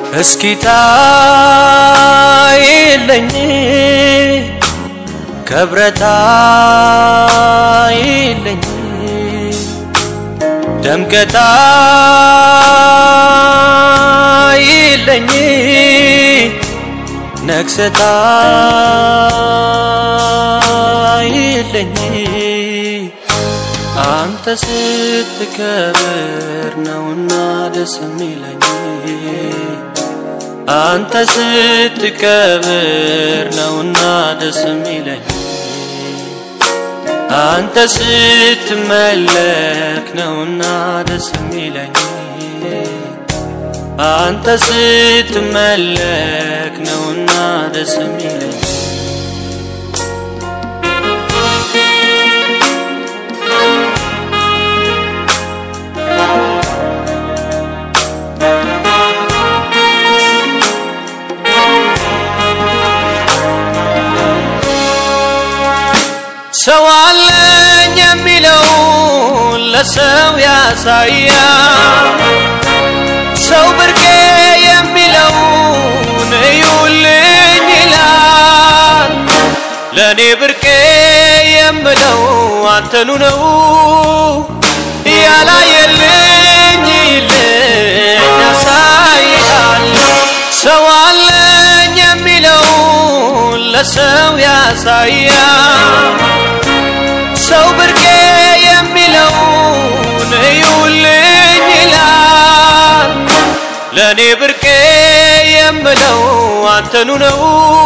እስኪ ታይለኝ ከብረታ ይለኝ ደምቀታ ይለኝ ነግሰታ ይለኝ አንተ ስትከብር ነውና ደስ የሚለኝ አንተ ስትከብር ነውና ደስ የሚለኝ አንተ ስትመለክ ነውና ደስ የሚለኝ አንተ ስትመለክ ነውና ደስ የሚለኝ ሰው አለኝ የሚለው ለሰው ያሳያል። ሰው ብርቄ የሚለውን እዩልኝ ይላል። ለእኔ ብርቄ የምለው አንተኑ ነው ያላየልኝ ይልኝ ያሳይሃል። ሰው አለኝ የሚለው ለሰው ያሳያል። ሰው ብርቄ የሚለውን እዩልኝ ይላል። ለእኔ ብርቄ የምለው አንተኑ ነው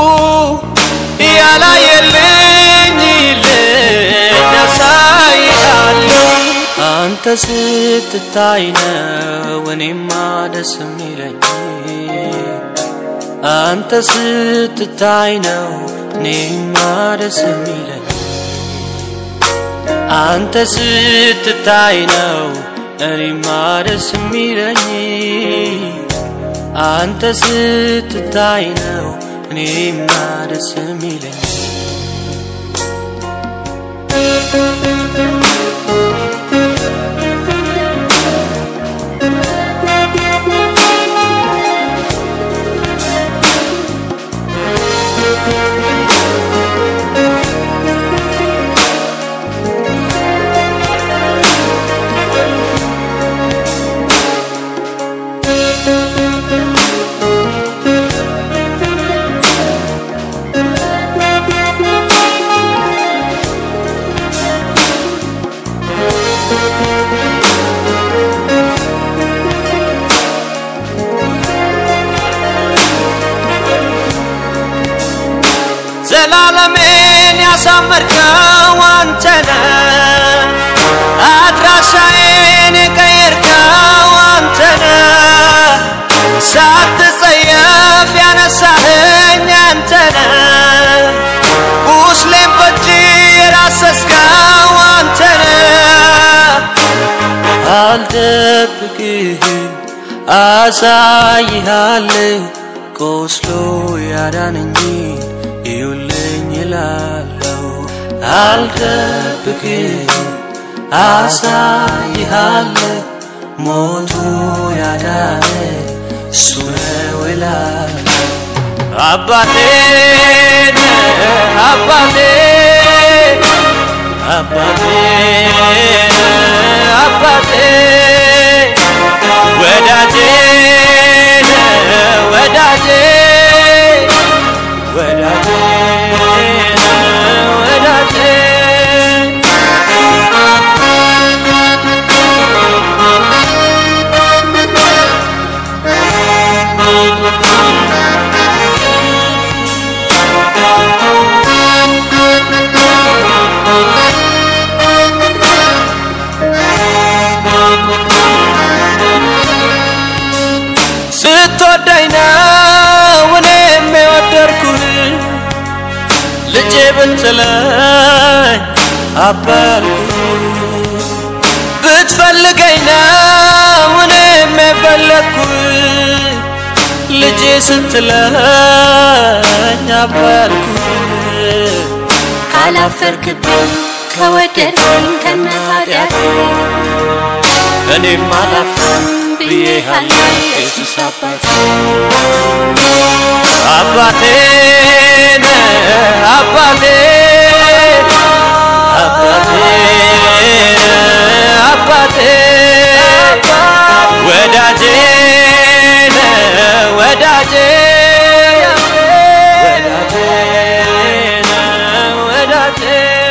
ያላየልኝ ይልኝ ያሳይሃል። አንተ ስትታይ ነው እኔማ ደስ የሚለኝ አንተ ስትታይ ነው እኔማ ደስ የሚለኝ አንተ ስትታይ ነው እኔማ ደስ የሚለኝ አንተ ስትታይ ነው እኔማ ደስ የሚለኝ ዘላለሜን ያሳመርከው አንተነ አድራሻዬን የቀየርከው አንተነ ሳትጸየፍ ያነሳኸኝ አንተነ ቁስሌን በእጅ የዳሰስከው አንተነ አልደብቅህም አሳይሃለሁ ቆስሎ ያዳነኝን እዩልኝ ይላለው አልደብቅህም አሳይሃለሁ ሞቱ ያዳነ እሱ ነው እላለሁ አባቴ ነህ አባቴ አባቴ ነህ አባቴ ወዳጄ ነህ ወዳጄ ወዳጄ ነህ ወዳጄ ስትወደኝ ነው እኔም የወደድኩህ ልጄ ብትለኝ አባልኩህ ብትፈልገኝ ነው እኔም የፈለግኩህ ልጄ ስትለኝ አባልኩህ ካላፈርክብኝ ከወደድከኝ ከነ ኃጢአቴ እኔም አላፍርም ብዬሃለሁ ኢየሱስ አባቴ አባቴ ነህ አባቴ አባቴ ነህ አባቴ ወዳጄ ነህ ወዳጄ ወዳጄ ነህ ወዳጄ